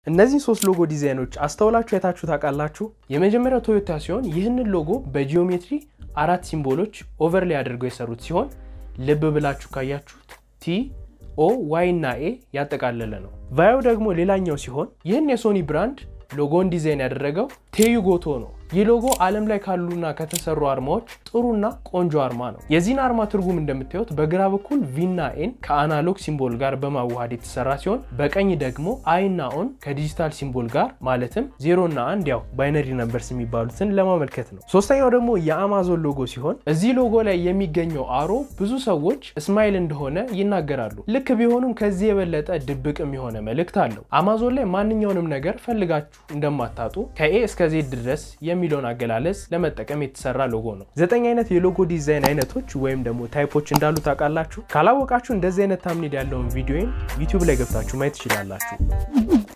እነዚህ ሶስት ሎጎ ዲዛይኖች አስተውላችሁ አይታችሁ ታውቃላችሁ? የመጀመሪያው ቶዮታ ሲሆን ይህንን ሎጎ በጂኦሜትሪ አራት ሲምቦሎች ኦቨርላይ አድርገው የሰሩት ሲሆን ልብ ብላችሁ ካያችሁት ቲ ኦ ዋይ እና ኤ ያጠቃለለ ነው። ቫዮ ደግሞ ሌላኛው ሲሆን ይህን የሶኒ ብራንድ ሎጎን ዲዛይን ያደረገው ቴዩ ጎቶ ነው። ይህ ሎጎ ዓለም ላይ ካሉና ከተሰሩ አርማዎች ጥሩና ቆንጆ አርማ ነው። የዚህን አርማ ትርጉም እንደምታዩት በግራ በኩል ቪና ኤን ከአናሎግ ሲምቦል ጋር በማዋሃድ የተሰራ ሲሆን በቀኝ ደግሞ አይና ኦን ከዲጂታል ሲምቦል ጋር ማለትም ዜሮ እና አንድ ያው ባይነሪ ነምበርስ የሚባሉትን ለማመልከት ነው። ሶስተኛው ደግሞ የአማዞን ሎጎ ሲሆን እዚህ ሎጎ ላይ የሚገኘው አሮ ብዙ ሰዎች እስማይል እንደሆነ ይናገራሉ። ልክ ቢሆኑም ከዚህ የበለጠ ድብቅም የሆነ መልእክት አለው። አማዞን ላይ ማንኛውንም ነገር ፈልጋችሁ እንደማታጡ ከኤ እስከ ዜድ ድረስ የሚለውን አገላለጽ ለመጠቀም የተሰራ ሎጎ ነው። ዘጠኝ አይነት የሎጎ ዲዛይን አይነቶች ወይም ደግሞ ታይፖች እንዳሉ ታውቃላችሁ? ካላወቃችሁ እንደዚህ አይነት ታምኔል ያለውን ቪዲዮን ዩቲዩብ ላይ ገብታችሁ ማየት ትችላላችሁ።